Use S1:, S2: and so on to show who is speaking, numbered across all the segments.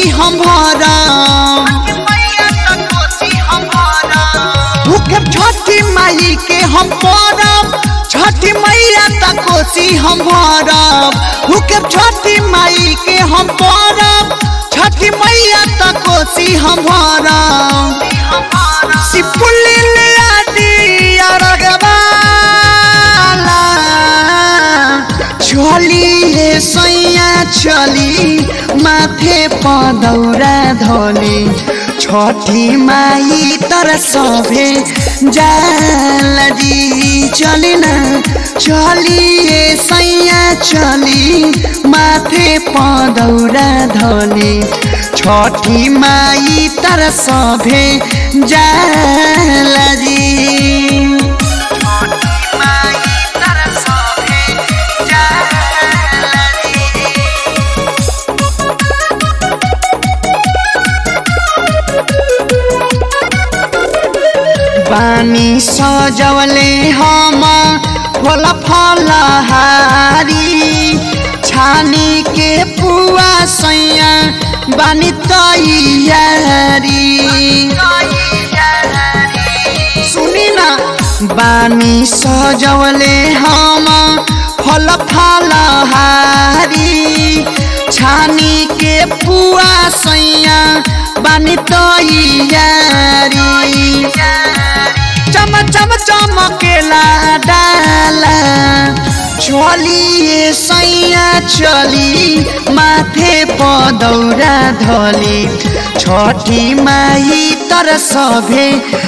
S1: कोसी हम भरम भूखे छठी माई के हम परब छठी मैया त कोसी हम भरब भूखे छठी माई के हम परब छठी मैया त कोसी हम भरब सिपुली ले आदि अरगवाला चली हे सैया चली माथे पदौरा धली छठी माई तर सभे जालजी चली ना चली हे सैया चली माथे पदौरा धली छठी माई तर सभे जालजी पानी सजवले हम फल फलहारी छानी के पुआ सैया बानी तैयारी सुनी ना बानी सजवले हम फल फलहारी छानी के पुआ सैया बानी तैयारी चम चम चमकेला डाला चलिए सैया चली माथे पदौरा धली छठी माई तर सभे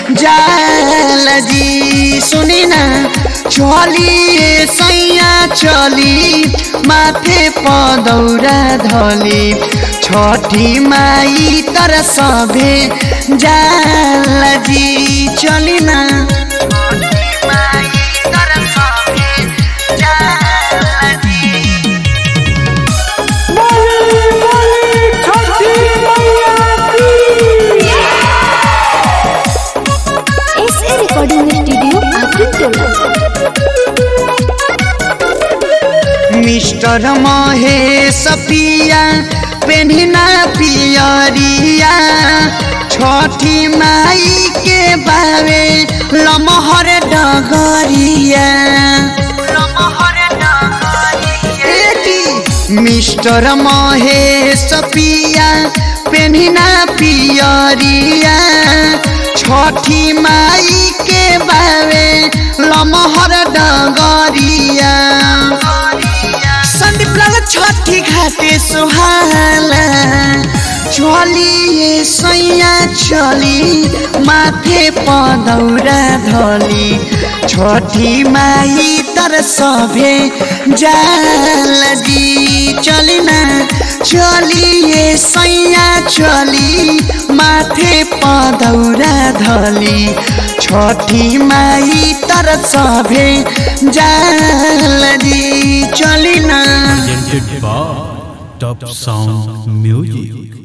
S1: जालजी सुनी ना चलिए सैया चली माथे पदौरा धली छठी माई तर सभे जालजी चली ना
S2: एस ए रिकॉर्डिंग स्टूडियो आकिम टोला
S1: मिस्टर महेश पिया पेन्हिना पियरिया छठी माई के बावे लमहर डगरिया बेटी मिस्टर महेश पिया पेन्हिना पियरिया छठी माई के बावे लमहर डगरिया संदीप लाल छठी घाटे सुहाला चलिए सैया चली माथे पदौरा धली छठी माई तर सभे जालजी चली ना चलिए सैया चली माथे पदौरा धली छठी माई तर सभे जालजी चली ना
S3: presented by Top Sound Music.